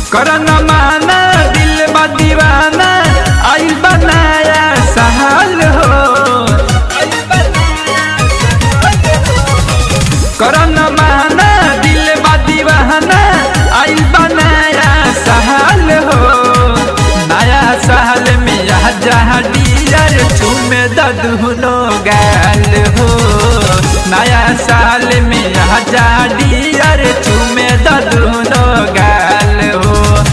करन माना दिल बा दीवाना आइल बनाया सहल हो करन माना दिल बा दीवाना आइल बनाया सहल हो नया सहल में यह जहाँ डियर चूमे ददुनो गाल हो नया साल में यह जहाँ डियर चूमे ददुनो गाल हो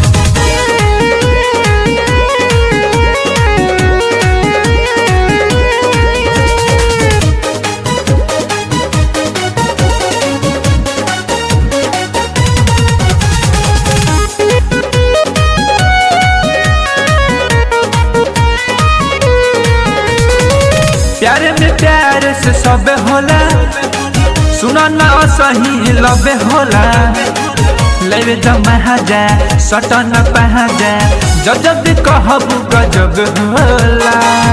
प्यारे में प्यार से सब होला सुना ना सही लबे होला लेवे जब जा सटन पहा जा जब जब कहबू गजब होला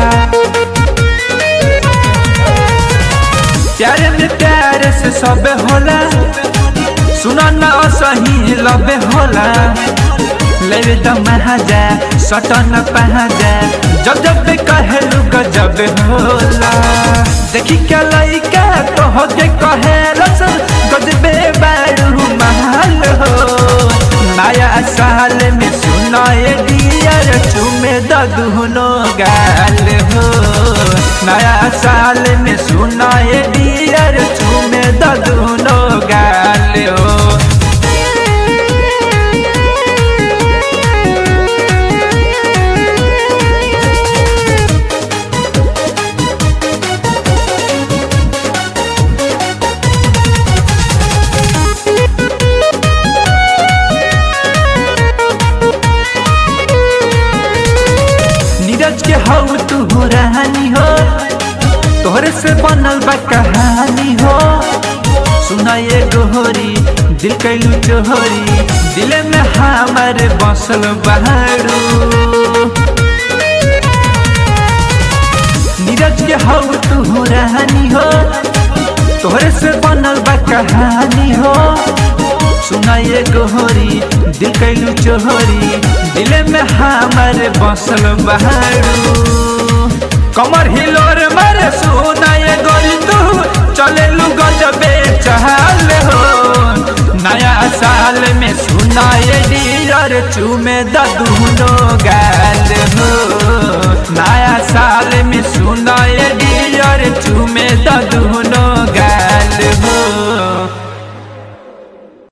प्यारे में प्यार से सब होला सुना ना सही लबे होला लेवे दम जा सटन पहा जा जब जब कहलू गजब होला देखी क्या लइका तो हो के कहे रसन गजबे बारू महल हो नया साल में सुनाए डियर चुमे ददुनो गाल हो नया साल में सुनाए डियर चुमे ददुनो गाल हो नीरज के हऊ तू रहनी हो तोहरे से बनल बा कहानी हो सुना ये गोहरी दिल कैलू चोहरी दिल में हमारे बसल बहारू नीरज के हऊ तू रहनी हो तोहरे से बनल बा कहानी हो सुना ये गोहरी दिल कैलू चोहरी दिल में हमारे बसल बहारू कमर हिलोर मारे सुना ये गोरी तू चले लू गजबे चहल हो नया साल में सुना ये डियर चूमे ददुनो गाल हो नया साल में सुना ये डियर चूमे ददू